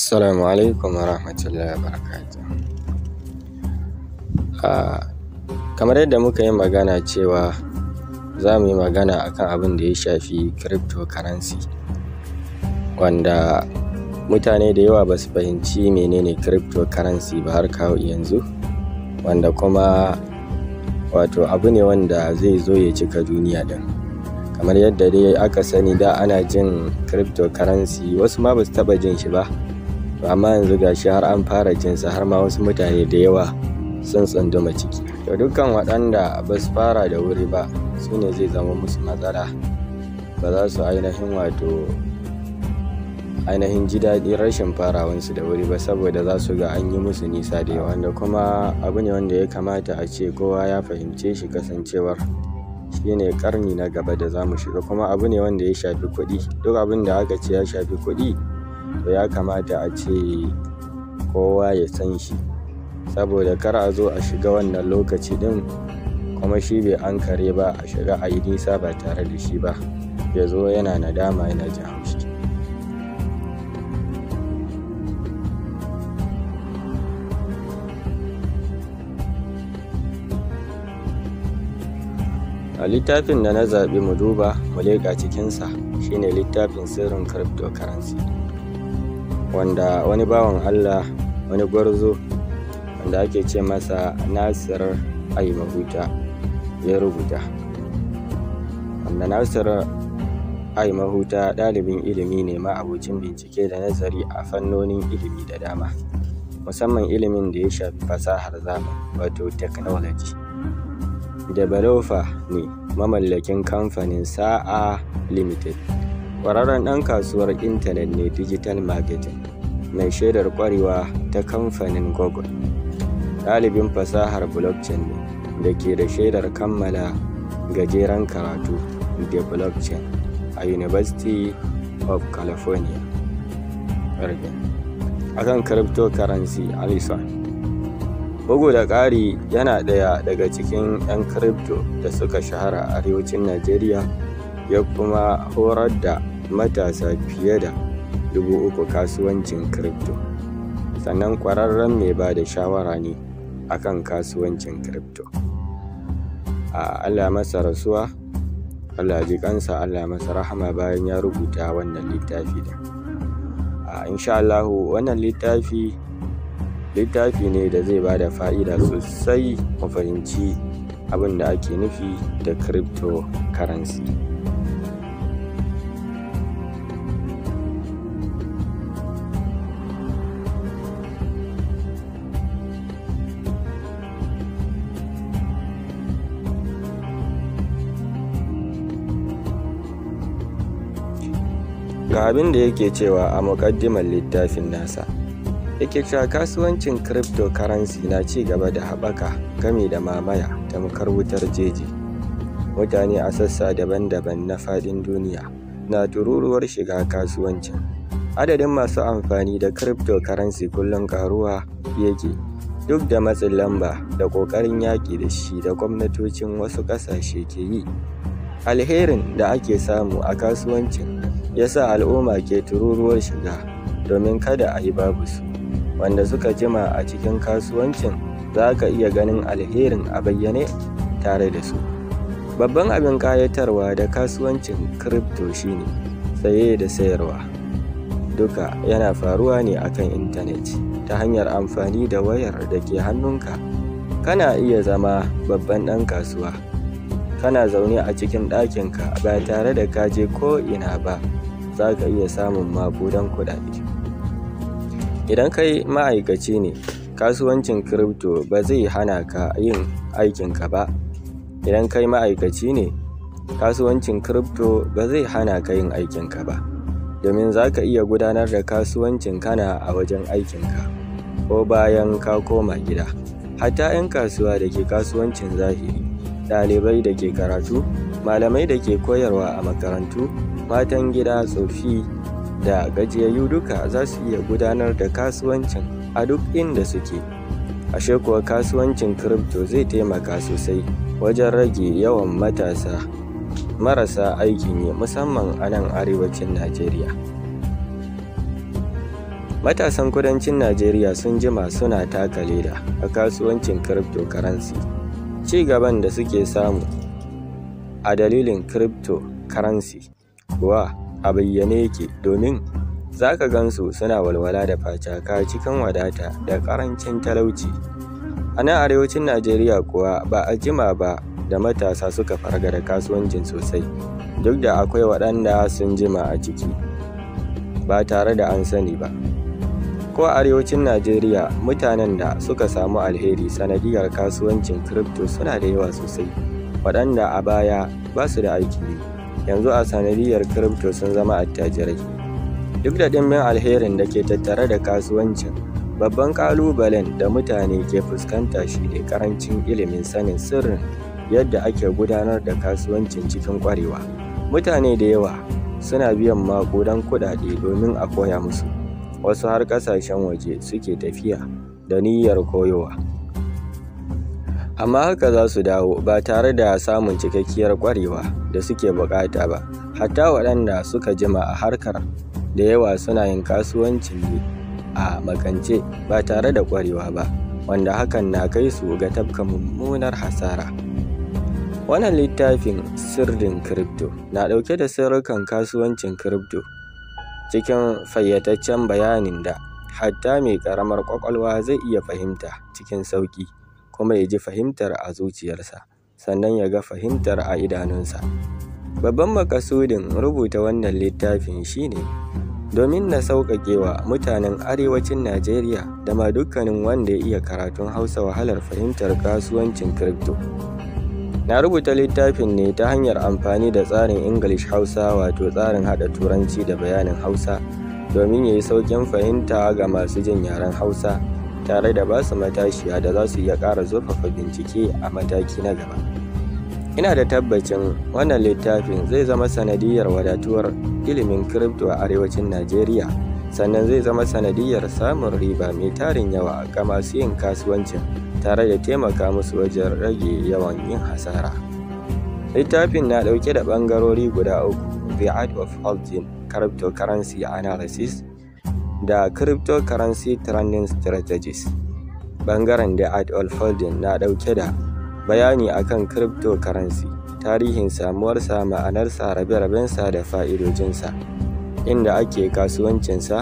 Assalamu alaikum wa rahmatullahi wa barakatuh. Ah, kamar yadda muka yi magana cewa za mu yi magana akan abin da ya shafi cryptocurrency wanda mutane da yawa ba su fahimci menene cryptocurrency ba har kawo yanzu wanda kuma wato abu ne wanda zai zo ya cika duniya din kamar yadda dai aka sani da ana jin cryptocurrency wasu ma ba su taba jin shi ba to amma yanzu gashi har an fara jinsa har ma wasu mutane da yawa sun tsunduma ciki to dukkan waɗanda ba su fara da wuri ba su ne zai zama musu matsala ba za su ainihin wato ainihin ji daɗin rashin farawansu da wuri ba saboda za su ga an yi musu nisa da yawa wanda kuma abu ne wanda ya kamata a ce kowa ya fahimce shi kasancewar shine karni na gaba da za mu shiga kuma abu ne wanda ya shafi kuɗi duk abin da aka ce ya shafi kuɗi to ya kamata a ce kowa ya san shi saboda kar a zo a shiga wannan lokaci din kuma shi bai an kare ba a shiga a yi nisa ba tare da shi ba ya zo yana nadama yana jin haushi a littafin da na zaɓi mu duba mu leƙa cikinsa shine littafin sirrin cryptocurrency wanda wani bawan allah wani gwarzo wanda ake ce masa nasir ai mahuta ya rubuta wanda nasir ai mahuta ɗalibin ilimi ne ma'abucin bincike da nazari a fannonin ilimi da dama musamman ilimin da ya shafi fasahar zamani wato technology developer ne mamallakin kamfanin sa'a limited ƙwararren ɗan kasuwar intanet ne digital marketing mai shaidar ƙwarewa ta kamfanin google ɗalibin fasahar blockchain ne da ke da shaidar kammala gajeren karatu da blockchain a university of california oregon akan cryptocurrency alison bugu da ƙari yana ɗaya daga cikin 'yan crypto da suka shahara a arewacin najeriya ya kuma horar da matasa fiye da dubu uku kasuwancin crypto sannan ƙwararren mai ba da shawara ne akan kasuwancin crypto a allah masa rasuwa allah ji kansa allah masa rahama bayan ya rubuta wannan littafi da a insha allahu wannan littafi littafi ne da zai ba da fa'ida sosai mu fahimci abin da ake nufi da cryptocurrency ga abin da yake cewa a muƙaddimar littafin nasa yake cewa kasuwancin cryptocurrency na ci gaba da haɓaka game da mamaya tamkar wutar jeji mutane a sassa daban-daban na faɗin duniya na tururuwar shiga kasuwancin adadin masu amfani da cryptocurrency kullum karuwa yake duk da matsin lamba da ƙoƙarin yaƙi da shi da gwamnatocin wasu ƙasashe ke yi alherin da ake samu a kasuwancin ya sa al'umma ke tururuwar shiga domin kada a yi babu su wanda suka jima a cikin kasuwancin za ka iya ganin alherin a bayyane tare da su babban abin kayatarwa da kasuwancin crypto shine saye da sayarwa duka yana faruwa ne akan intanet ta hanyar amfani da wayar da ke hannunka kana iya zama babban ɗan kasuwa kana zaune a cikin ɗakinka ba tare da kaje ko ina ba za ka iya samun maƙudan kuɗaɗe idan kai ma'aikaci ne kasuwancin crypto ba zai hana ka yin aikinka ba idan kai ma'aikaci ne kasuwancin crypto ba zai hana ka yin aikinka ba domin za ka iya gudanar da kasuwancin kana a wajen aikinka ko bayan ka koma gida hatta 'yan kasuwa da ke kasuwancin zahiri ɗalibai da ke karatu malamai da ke koyarwa a makarantu matan gida tsofi da gajiyayyu duka za su iya gudanar da kasuwancin a duk inda suke ashe kuwa kasuwancin crypto zai taimaka sosai wajen rage yawan matasa marasa aikin yi musamman a nan arewacin najeriya matasan kudancin najeriya sun jima suna taka leda a kasuwancin cryptocurrency ci gaban da suke samu a dalilin cryptocurrency kuwa a bayyane yake domin za ka gansu suna walwala da facaka cikin wadata da karancin talauci a nan arewacin najeriya kuwa ba a jima ba da matasa suka farga da kasuwancin sosai duk da akwai waɗanda sun jima a ciki ba tare da an sani ba ko a arewacin najeriya mutanen da suka samu alheri sanadiyar kasuwancin crypto suna da yawa sosai waɗanda a baya ba su da aiki yanzu a sanadiyar crypto sun zama attajirai duk da ɗimbin alherin da ke tattare da kasuwancin babban ƙalubalen da mutane ke fuskanta shi ne ƙarancin ilimin sanin sirrin yadda ake gudanar da kasuwancin cikin ƙwarewa mutane da yawa suna biyan maƙudan kuɗaɗe domin a koya musu wasu har ƙasashen waje suke tafiya da niyyar koyowa amma haka za su dawo ba tare da samun cikakkiyar ƙwarewa da suke buƙata ba hatta waɗanda suka jima a harkar da yawa suna yin kasuwancin ne a makance ba tare da ƙwarewa ba wanda hakan na kai su ga tafka mummunar hasara wannan littafin sirrin crypto na ɗauke da sirrukan kasuwancin crypto cikin fayyataccen bayanin da hatta mai ƙaramar ƙwaƙwalwa zai iya fahimta cikin sauƙi kuma ya ji fahimtar a zuciyarsa sannan ya ga fahimtar a idanunsa babban makasudin rubuta wannan littafin shine domin na sauƙaƙe wa mutanen arewacin najeriya da ma dukkanin wanda ya iya karatun hausa wahalar fahimtar kasuwancin crypto na rubuta littafin ne ta hanyar amfani da tsarin english hausa wato tsarin haɗa turanci da bayanin hausa domin ya yi sauƙin fahimta ga masu jin yaren hausa tare da basu matashiya da za su iya ƙara zurfafa bincike a mataki na gaba ina da tabbacin wannan littafin zai zama sanadiyar wadatuwar ilimin crypto a arewacin najeriya sannan zai zama sanadiyar samun riba mai tarin yawa ga masu yin kasuwancin tare da taimaka musu wajen rage yawan yin hasara littafin na ɗauke da ɓangarori guda uku the art of holding cryptocurrency analysis da cryptocurrency trending strategies ɓangaren the art of holding na ɗauke da bayani akan cryptocurrency tarihin samuwarsa ma'anarsa rabe-rabensa da fa'idojinsa inda ake kasuwancinsa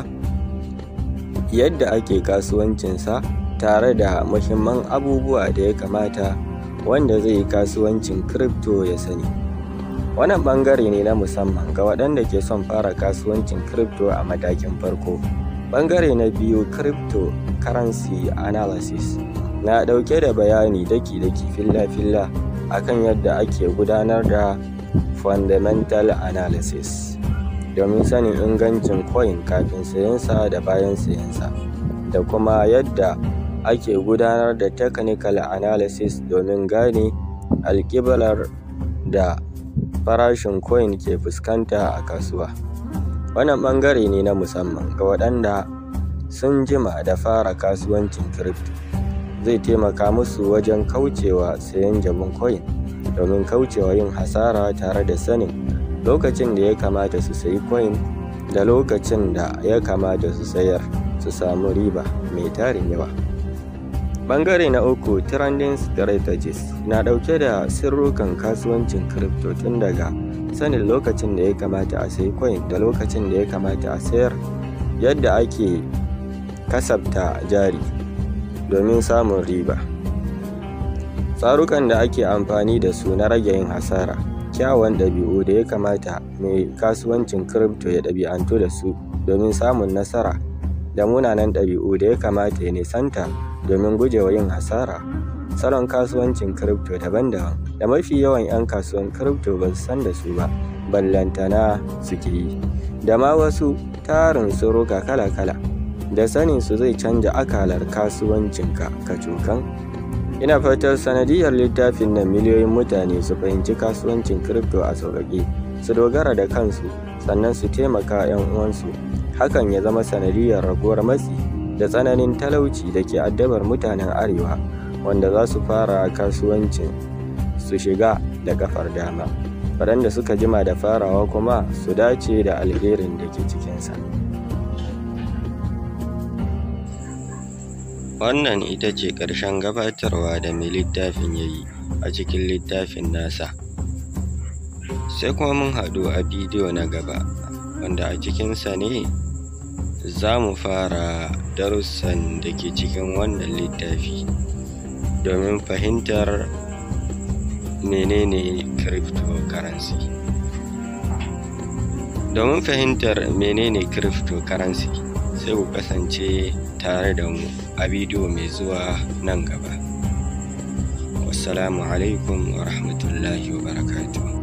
yadda ake kasuwancinsa tare da muhimman abubuwa da ya kamata wanda zai yi kasuwancin crypto ya sani wannan bangare ne na musamman ga waɗanda ke son fara kasuwancin crypto a matakin farko bangare na biyu crypto currency analysis na ɗauke da bayani daki-daki filla-filla akan yadda ake gudanar da fundamental analysis domin sanin ingancin coin kafin sayensa da bayan sayensa da kuma yadda ake gudanar da technical analysis domin gane alƙiblar da farashin coin ke fuskanta a kasuwa wannan ɓangare ne na musamman ga waɗanda sun jima da fara kasuwancin crypto zai taimaka musu wajen kaucewa sayan jabin coin domin kaucewa yin hasara tare da sanin lokacin da ya kamata su sayi coin da lokacin da ya kamata su sayar su samu riba mai tarin yawa bangare na uku trending strategies na dauke da sirrukan kasuwancin crypto tun daga sanin lokacin da ya kamata a sayi coin da lokacin da ya kamata a sayar yadda ake kasafta jari domin samun riba tsarukan da ake amfani da su na rage yin hasara kyawun ɗabi'u da ya kamata mai kasuwancin crypto ya ɗabi'antu da su domin samun nasara da munanan ɗabi'u da ya kamata ya nisanta domin gujewa yin hasara salon kasuwancin crypto daban-daban da mafi yawan 'yan kasuwan crypto ba su san da su ba ballantana suke yi da ma wasu tarin suruka kala-kala da sanin su zai canja akalar kasuwancinka kacokan ina fatar sanadiyar littafin nan miliyoyin mutane su fahimci kasuwancin crypto a sauƙaƙe su dogara da kansu sannan su taimaka 'yan uwansu hakan ya zama sanadiyar raguwar matsi da tsananin talauci da ke addabar mutanen arewa wanda za su fara kasuwancin su shiga da kafar dama waɗanda suka jima da farawa kuma su dace da alherin da ke cikinsa wannan ita ce ƙarshen gabatarwa da mai littafin ya yi a cikin littafin nasa sai kuma mun haɗu a bidiyo na gaba wanda a cikinsa ne za mu fara darussan da ke cikin wannan littafi domin fahimtar menene cryptocurrency domin fahimtar menene cryptocurrency sai ku kasance tare da mu a bidiyo mai zuwa nan gaba wassalamu alaikum wa rahmatullahi wa barakatuh